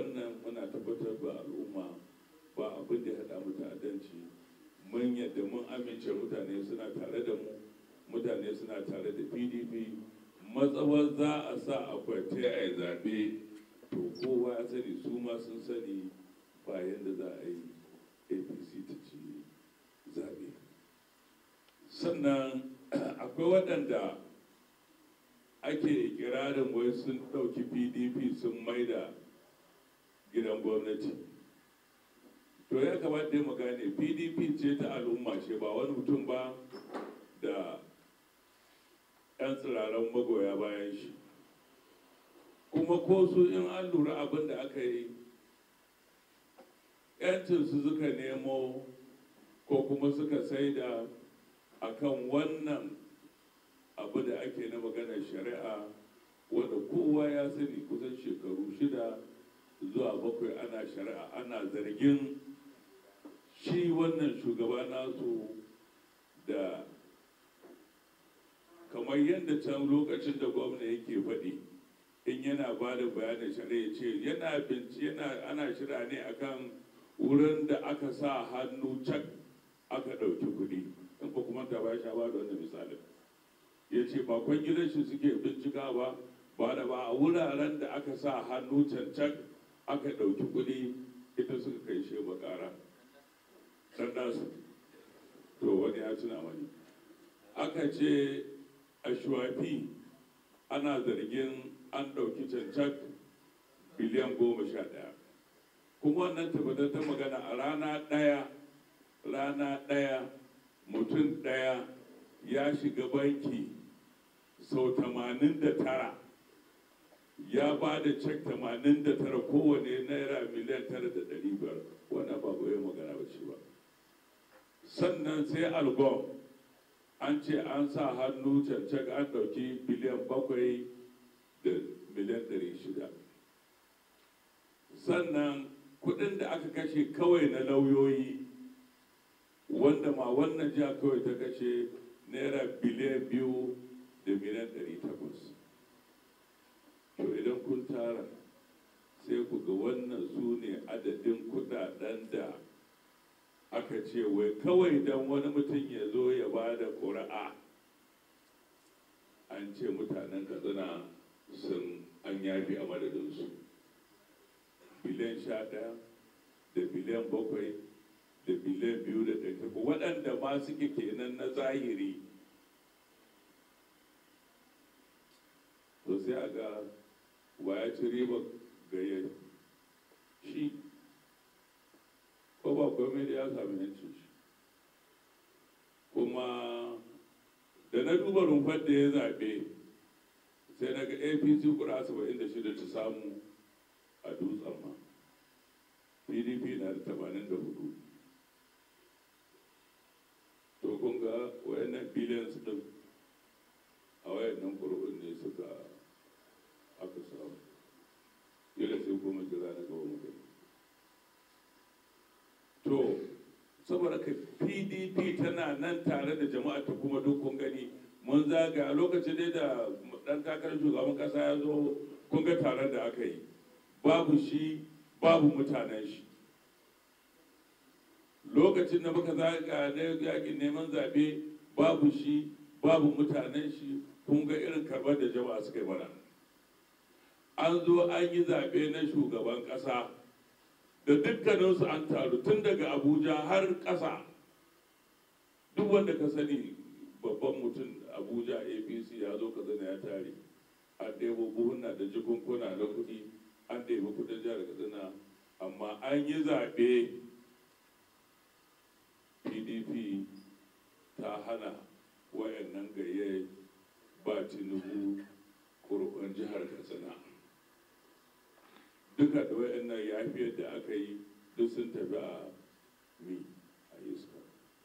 wannan muna tabbatar ba al'umma ba abin da ya haɗa mu ta'addanci mun yadda mun amince mutane suna tare da mu mutane suna tare da pdp matsawar za a sa akwati a yi zaɓe to kowa ya sani su ma sun sani ba yadda za a yi apc ta ci zaɓe sannan akwai waɗanda ake ikirarin wai sun ɗauki pdp sun maida gidan gwamnati to ya kamata mu gane pdp ce ta al'umma ce ba wani mutum ba da 'yan tsiraran magoya bayan shi kuma ko su in an lura abin da aka yi 'yancinsu suka nemo ko kuma suka saida akan wannan abu da ake na maganar shari'a wanda kowa ya sani kusan shekaru shida zuwa bakwai ana shari'a ana zargin shi wannan shugaba nasu da kamar yadda can lokacin da gwamna yake faɗi in yana ba da bayanin shari'a ce yana binci yana ana shira ne akan wurin da aka sa hannu cak aka ɗauki kuɗi in ba kuma ta ba sha ba da wannan misalin ya ce ba gidan shi suke bincika ba ba da ba a wuraren da aka sa hannu cancan aka ɗauki kuɗi ita suka kai shi bakara ɗan nasu to wani ya tuna mani aka ce a shuwafi ana zargin an ɗauki cancan biliyan goma sha ɗaya kuma wannan tabbatar ta magana a rana ɗaya rana ɗaya mutum ɗaya ya shiga banki sau 89 ya ba da cek 89 kowane naira miliyan 9,500 wannan ba goyi magana ba shi ba sannan sai algon an ce an sa hannu cancak an ɗauki biliyan 7 da miliyan 600 sannan kudin da aka kashe kawai na lauyoyi wanda ma wannan jiha kawai ta kashe naira biliyan biyu da miliyan ɗari takwas to idan kun tara sai ku ga wannan su ne adadin kudaden da aka ce wai kawai don wani mutum ya zo ya ba da ƙuri'a an ce mutanen katsina sun an yafi a madadinsu biliyan sha ɗaya da biliyan bakwai da biliyan biyu da ɗari takwas waɗanda ma suke kenan na zahiri to sai a ga ya ci riba gayya shi ko ba komai da ya sami yancin shi kuma da na duba rumfar da ya zaɓe sai na ga apc kura saba'in da shida ta samu a dutsen ma pdp na da tamanin da hudu to kun ga wayannan billions din a wayannan ƙuri'un ne suka aka samu yadda sai kuma jira na gaba mu to saboda ka pdp tana nan tare da jama'a ta kuma duk kun gani mun zaga a lokacin dai da dan takarar shugaban kasa ya zo kun ga taron da aka yi babu shi babu mutanen shi lokacin da muka zaga na yakin neman zaɓe babu shi babu mutanen shi kun ga irin karɓar da jama'a suka yi mana an zo an yi zaɓe na shugaban ƙasa da dukkaninsu an taru tun daga abuja har ƙasa duk wanda ka sani babban mutum abuja apc ya zo ka zana ya tare an ɗebo buhunna da jikunkuna na kuɗi an ɗebi kudin jihar katsina amma an yi zaɓe pdp ta hana wayannan gaye ba tinubu kurkun jihar katsina duka da wayannan yafiyar da aka yi duk sun tafi a mi a iska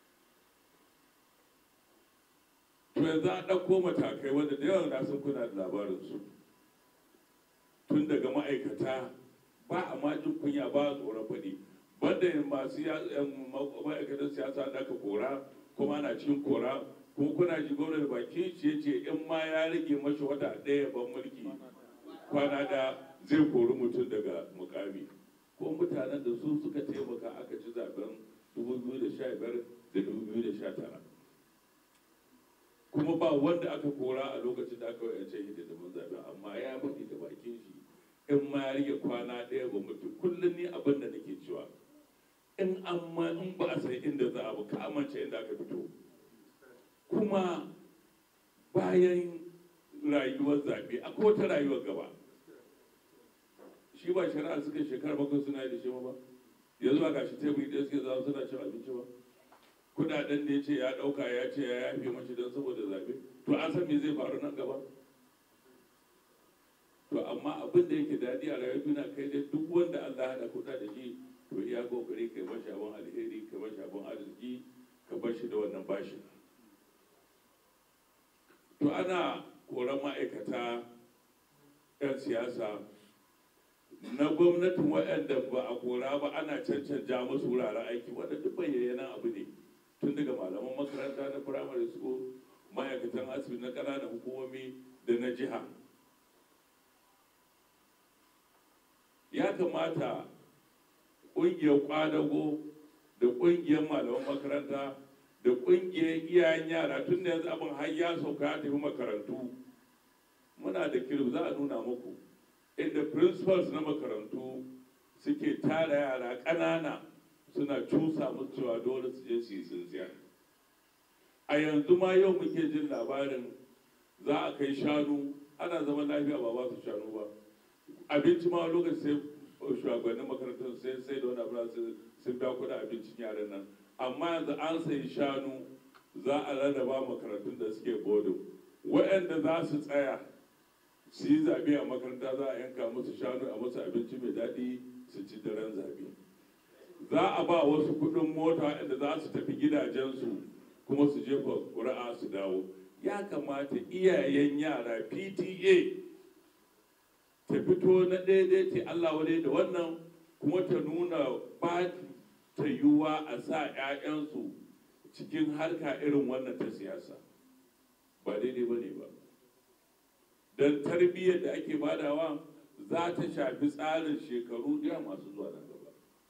to yanzu an ɗauko matakai wanda da yawan nasun kuna da labarinsu tun daga ma'aikata ba a majin kunya ba a tsoron faɗi banda masu ma'aikatan siyasa da aka kora kuma ana cikin kora kuma kuna ji gwamnati baki ce ce in ma ya rage mashi wata ɗaya ban mulki kwana da zai kori mutum daga mukami mutanen da su suka taimaka aka ci zaben 2015 da 2019 kuma ba wanda aka kora a lokacin da aka wayance hidimin zaben amma ya faɗi da bakin shi in ma ya rage kwana ɗaya ba mutu kullum ni abin da nake cewa in amma in ba a san inda za a ba ka amince inda aka fito kuma bayan rayuwar zaɓe akwai wata rayuwar gaba shi ba shari'a suka shekara bakwai suna yi da shi ba yanzu ba gashi teburi ɗaya suke zama suna cin abinci ba kudaden da ya ce ya ɗauka ya ce ya yafe mashi don saboda zaɓe to an san me zai faru nan gaba to amma abin da yake daɗi a rayuwar duniya kai dai duk wanda Allah haɗa kuɗa da shi to iya kokari kai mashi abin alheri kai mashi abin arziki ka bar shi da wannan bashin to ana koran ma'aikata 'yan siyasa na gwamnatin waɗanda ba a kora ba ana cancanja musu wuraren aiki wanda duk bayyanan abu ne tun daga malaman makaranta na firamare school ma'aikatan asibiti na ƙananan hukumomi da na jiha ya kamata ƙungiyar kwadago da ƙungiyar malaman makaranta da ƙungiyar iyayen yara tun da yanzu abin har ya sauka ya tafi makarantu muna da kirif za a nuna muku inda principals na makarantu suke tara yara ƙanana suna cusa musu cewa dole su je su yi tsintsiya a yanzu ma yau muke jin labarin za a kai shanu ana zaman lafiya ba ba su shanu ba abinci ma lokaci sai shugabannin makarantar sai sai da wani abu sun biya kuɗin abincin yaran nan amma yanzu an sayi shanu za a rarraba makarantun da suke bodo waɗanda za su tsaya su yi zaɓe a makaranta za a yanka musu shanu a musu abinci mai daɗi su ci daren zaɓe za a ba wasu kuɗin mota waɗanda za su tafi gidajensu kuma su jefa ƙuri'a su dawo ya kamata iyayen yara pta ta fito na daidai ta Allah wadai da wannan kuma ta nuna ba ta yiwuwa a sa 'ya'yansu cikin harka irin wannan ta siyasa ba daidai ba ne ba don tarbiyyar da ake badawa za ta shafi tsarin shekaru ɗaya masu zuwa nan gaba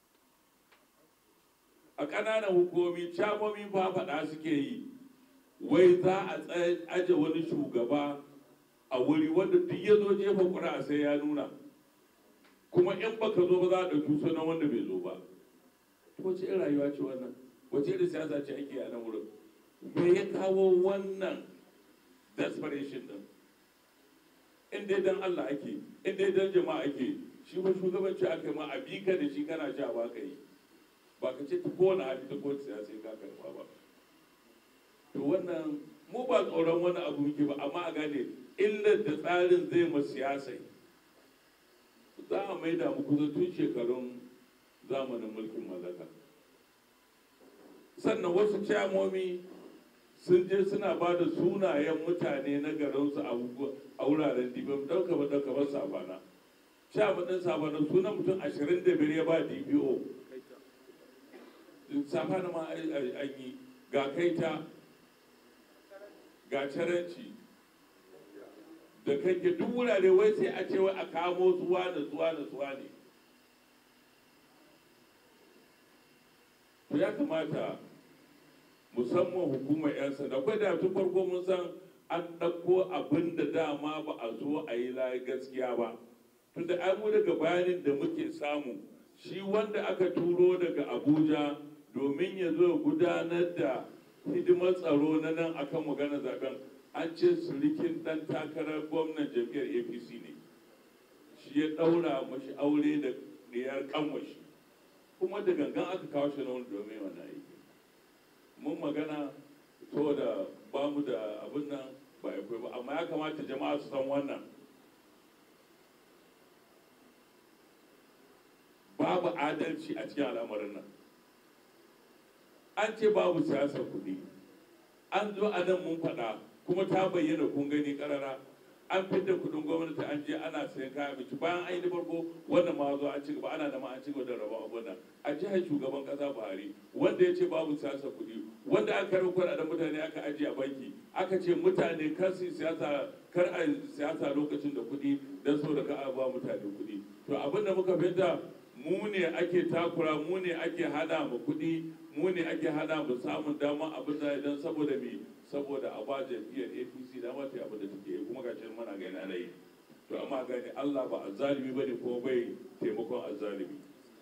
a ƙananan hukumomi camomi ba faɗa suke yi wai za a aje wani shugaba a wuri wanda duk ya zo jefa ƙuri'a sai ya nuna kuma in baka zo ba za a ɗauki sunan wanda bai zo ba wace irin rayuwa ce wannan wace irin siyasa ce ake a nan wurin me ya kawo wannan desperation din in dai dan Allah ake in dai dan jama'a ake shi ba shugabanci aka ma a bi ka da shi kana sha ba ka yi ba ka ce ta kowane hali ta kowace siyasa ka karba ba to wannan mu ba tsoron wani abu muke ba amma a gane illar da tsarin zai ma siyasai za a maida mu kusa tun shekarun zamanin mulkin mallaka sannan wasu camomi sun je suna ba da sunayen mutane na garinsu a wuraren dibin ɗauka ba ɗauka ba sabana camadin sabana sunan mutum ashirin da biyar ya ba dpo sabana ma an yi ga kaita ga caranci da kake duk wurare wai sai a ce wai a kamo suwa da suwa da suwa ne to ya kamata musamman hukumar 'yan sanda akwai da tun farko mun san an ɗauko abin da dama ba a zo a yi layi gaskiya ba tunda ai mu daga bayanin da muke samu shi wanda aka turo daga abuja domin ya zo gudanar da hidimar tsaro na nan akan magana zaben an ce surikin dan takarar gwamnan jam'iyyar apc ne shi ya ɗaura mashi aure da ɗiyar kanwashi kuma da gangan aka kawo shi na wani domin wannan aiki mun magana to da ba mu da abin nan ba ya ba amma ya kamata jama'a su san wannan babu adalci a cikin al'amarin nan an ce babu siyasar kuɗi an zo a nan mun faɗa kuma ta bayyana kun gani karara an fidda kudin gwamnati an je ana sayan kayan abinci bayan an yi da farko wannan ma zo an ci gaba ana da ma an ci gaba da rabon abun nan a jihar shugaban kasa buhari wanda ya ce babu siyasa kuɗi wanda aka karɓi kuɗaɗen mutane aka ajiye a banki aka ce mutane kar su siyasa kar a siyasa lokacin da kuɗi don saboda ka a ba mutane kuɗi to abin da muka fahimta mu ne ake takura mu ne ake hada mu kuɗi mu ne ake hada mu samun dama abin da idan saboda me saboda a ba jam'iyyar apc dama ta abin da take yi kuma ga shi mana gani ana yi to amma gani allah ba azzalimi ba ne kuma bai taimakon azzalimi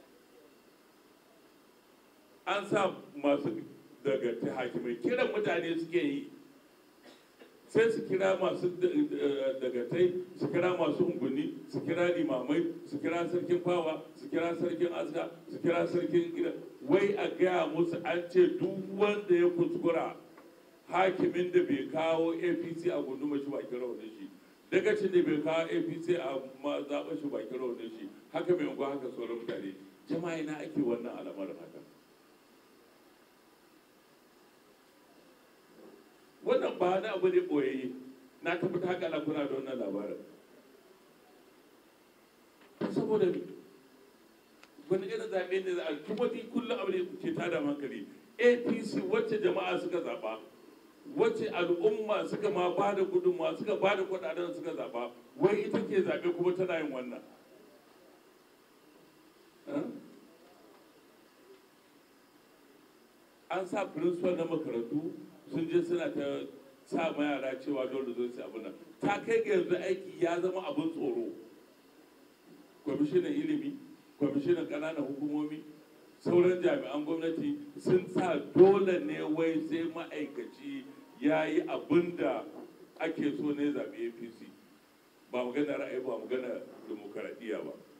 an sa masu daga ta hakimai kiran mutane suke yi sai su kira masu dagatai su kira masu unguni su kira limamai su kira sarkin fawa su kira sarkin aska su kira sarkin gida wai a gaya musu an ce duk wanda ya kuskura hakimin da bai kawo apc a gunduma shi bakin raunin shi dagacin da bai kawo apc a zaɓa shi bakin raunin shi haka mai unguwa haka sauran mutane jama'a na ake wannan al'amarin haka wannan ba na abu ne ɓoyayye na tabbata haka na kuna da wannan labarin saboda wani irin zaɓe ne za a kuma kullum abu ne ke tada hankali apc wacce jama'a suka zaɓa wacce al'umma suka ma ba da gudunmawa suka ba da kuɗaɗen suka zaɓa wai ita ke zaɓe kuma tana yin wannan an sa principal na makarantu sun je suna ta sa ma yara cewa dole zo su abu nan ta kai ga yanzu aiki ya zama abin tsoro kwamishinan ilimi kwamishinan ƙananan hukumomi sauran jami'an gwamnati sun sa dole ne wai sai ma'aikaci ya yi abin da ake so ne zaɓe apc ba magana ra'ayi ba magana demokaradiyya ba